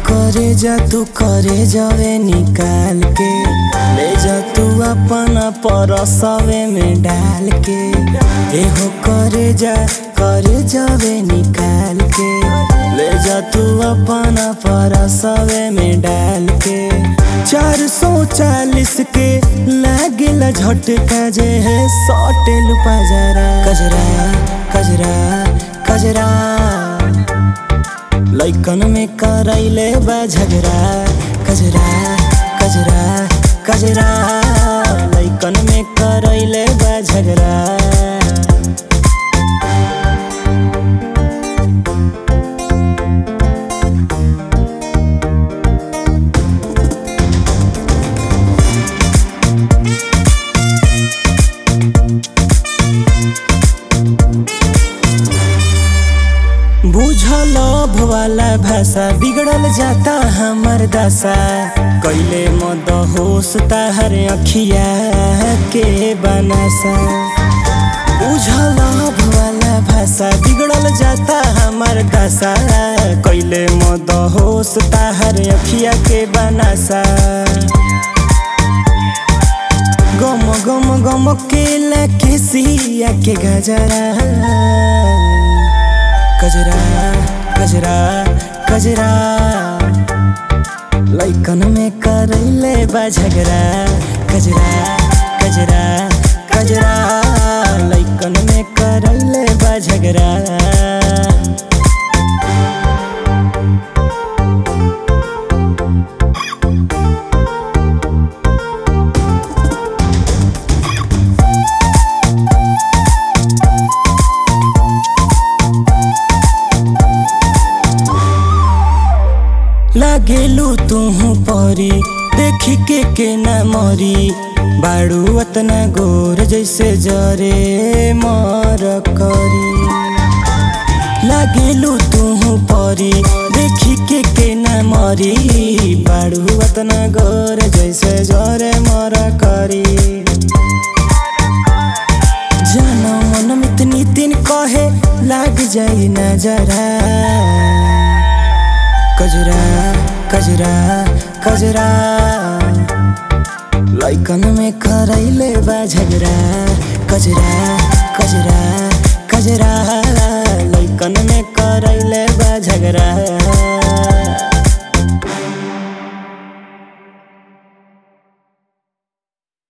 करे जा तू करे जावे निकाल के ले जा तू अपना परसवे में डाल के एहो करे जा करे जावे निकाल के ले जा तू अपना परसवे में डाल के चार सौ चालीस के लागेला झटका जे है सटेल पजरा कजरा कजरा कजरा लैकन में करैले बा झगड़ा कजरा कजरा कजरा लैकन में करैले बा झगड़ा बुझल वाला भाषा बिगड़ल जाता हमर दशा कैले मद होश ताहर अखिया के बनसा बुझल वाला भाषा बिगड़ल जाता हमर दशा कैले मद होश ताहर अखिया के बनसा गम गम गम के लके सिया के गजरा कजरा कजरा कजरा लैकन में करैले बा झगड़ा कजरा कजरा कजरा लैकन में करैले बा झगड़ा लागेलू तुहू परी देखी के के न मरी बाड़ू अतना गोर जैसे जरे मर करी लागेलू तुहू परी देखी के के न मरी बाड़ू अतना गोर जैसे जरे मर करी जानो मन में इतनी दिन कहे लाग जाई नजरा कजरा कजरा कजरा लैकन में करैले बा झगड़ा कजरा कजरा